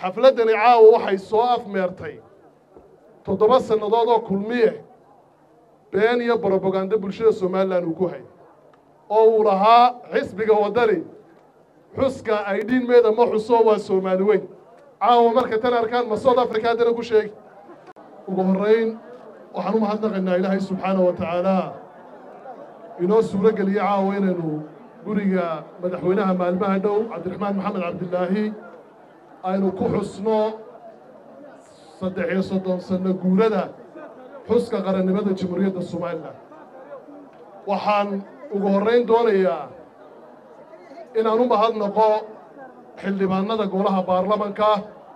xafladdani caawa waxay soo afmeertay toddoba sannadood oo kulmiye been iyo brobagando bulshada somalilan uu ku hay oo uu lahaa xisbiga waddani xuska ay dhiinmeeda ma xuso waa soomaali weyn caawa marka tan arkaan ma south africa haddana ku sheegi ugu horrayn waxaan u mahadnaqaynaa ilaahay subxaana wa tacaala inoo suuro geliye caawa inaynu guriga madaxweynaha maalmaha dhow cabdiraxmaan maxamed cabdilaahi aynu ku xusno saddex iyo soddon sanno guurada xuska qarannimada jamhuuriyadda somalilan waxaan ugu horrayn doonayaa inaan u mahadnaqo xildhibaannada golaha baarlamanka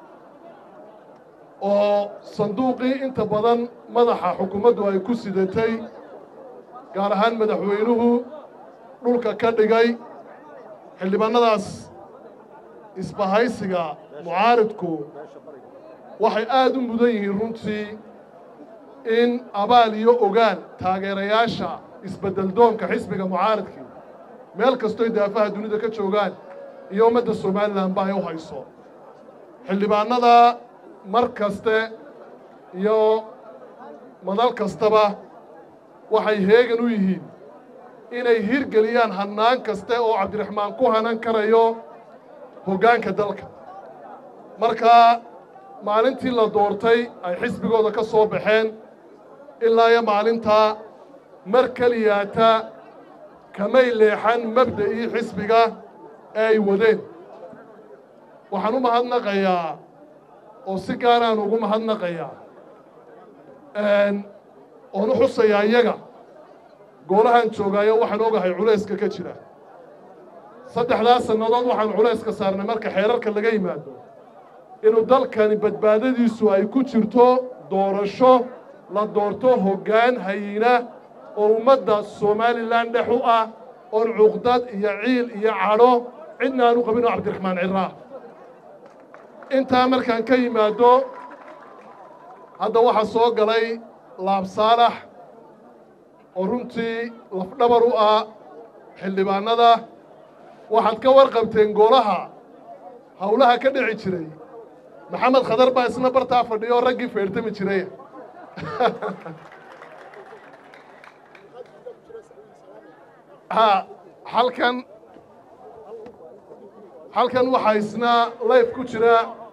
oo sanduuqii inta badan madaxa xukuumaddu ay ku sidatay gaar ahaan madaxweynuhu dhulka ka dhigay xildhibaannadaas isbahaysiga mucaaridku waxay aad u mudan yihiin runtii in abaal iyo ogaan taageerayaasha isbeddeldoonka xisbiga mucaaridkii meel kastoy daafaha dunida ka joogaan iyo ummadda somalilanba ay u hayso xildhibaannada mar kaste iyo madal kastaba waxay heegan u yihiin inay hirgeliyaan hannaan kaste oo cabdiraxmaan ku hanan karayo hoggaanka dalka markaa maalintii la doortay ay xisbigooda ka soo baxeen ilaa iyo maalintaa mar keliyaata kamay leexan mabda'ii xisbiga ee ay wadeen waxaan u mahadnaqayaa oo si gaaraan ugu mahadnaqayaa oon u xusayaa iyaga goolahaan joogaayo waxaan ogahay culayska ka jira saddexdaas sannadood waxaan culayska saarnay marka xeerarka laga yimaado inuu dalkani badbaadadiisu ay ku jirto doorasho la doorto hoggaan hayina oo ummadda somalilan dhex u ah oon cuqdad iyo ciil iyo cadho cidna aan u qabin oo cabdiraxmaan ciraa intaa markaan ka yimaado hadda waxaa soo galay laab saalax oo runtii lafdhabar u ah xildhibaannada waxaad ka warqabteen goolaha howlaha ka dhici jiray maxamed khadar baa isna bartaa fadhiyo oo raggii feertami jiray ha halkan halkan waxaa isna layf ku jira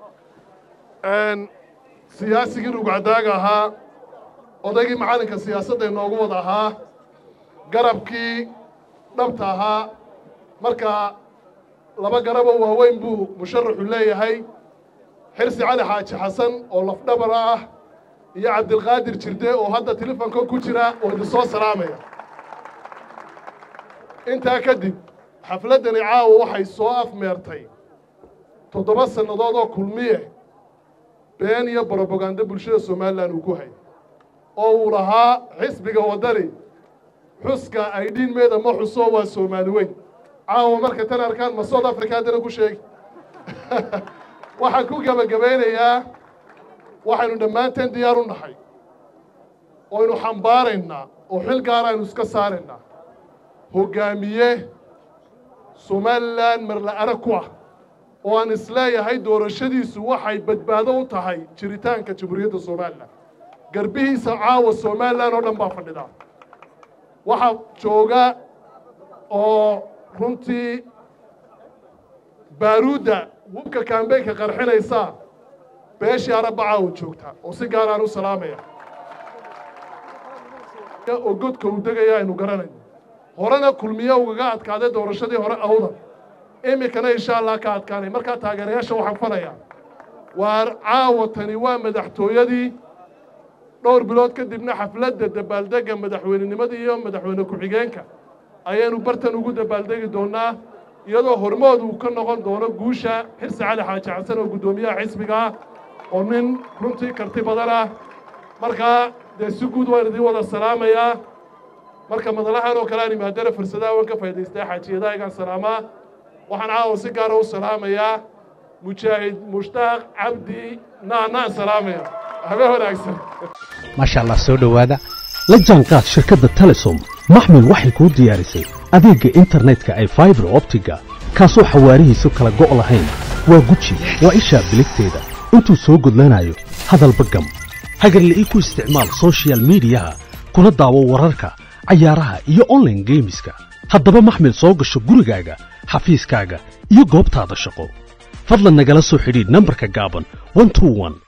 siyaasigii rugcadaaga ahaa odaygii macallinka siyaasadda inoogu wada ahaa garabkii dhabta ahaa marka laba garaboo waaweyn buu musharaxu leeyahay xirsi cali xaaji xasan oo lafdhabar ah iyo cabdilqaadir jirde oo hadda telefonka ku jira oo idin soo salaamaya intaa kadib xafladdani caawa waxay soo afmeertay toddoba sannadood oo kulmiye been iyo brobagando bulshada somalilan uu ku hay oo uu lahaa xisbiga waddani xuska ay dhiinmeeda ma xuso waa soomaali weyn caawa marka tan arkaan ma south africa haddana ku sheegi waxaan ku gebagabaynayaa waxaynu dhammaanteen diyaar u nahay oynu xambaaraynaa oo xil gaara aynu iska saaraynaa hoggaamiye somalilan marla arag ku ah oo aan isleeyahay doorashadiisu waxay badbaado u tahay jiritaanka jamhuuriyadda somalilan garbihiisa caawa somalilan oo dhan baa fadhidaa waxaa jooga oo runtii baaruudda hubka kambeynka qarxinaysaa beeshii arabba caawa joogtaa oo si gaaraan u salaamaya oo godka uu degaya aynu garanayno horena kulmiye ugaga adkaaday doorashadii hore awdan iminkana insha allah ka adkaanay markaa taageerayaasha waxaan falayaa waar caawa tani waa madaxtooyadii dhowr bilood kadibna xafladda dabaaldegga madaxweynenimada iyo madaxweyne ku-xigeenka ayaynu bartan ugu dabaaldegi doonnaa iyadoo hormood uu ka noqon doono guusha xirsi cali xaaji xasan oo guddoomiyaha xisbiga ah oo nin runtii karti badan ah markaa dee si guud waan idiin wada salaamayaa marka madalahan oo kale aan imaadana fursadaha waan ka faa'idaystaa xaajiyadahaygaan salaamaa waxaan caawa si gaara u salaamayaa mujaahid mushtaaq cabdi naanaan salaamaya habeen wanaagsan maasha allah soo dhowaada la jaanqaad shirkadda telesom maxmil waxay kuu diyaarisay adeegga internetka ee faibar optiga kaasoo xawaarihiisu kala go' lahayn waa guji waa ishaa biligteeda intuu soo gudlanayo hadalba gam hagarla'ii ku isticmaal soshiyal miidiyaha kuna daawo wararka cayaaraha iyo onlaine geemiska haddaba maxmil soo gasho gurigaaga xafiiskaaga iyo goobtaada shaqo fadlan nagala soo xidhiidh nambarka gaaban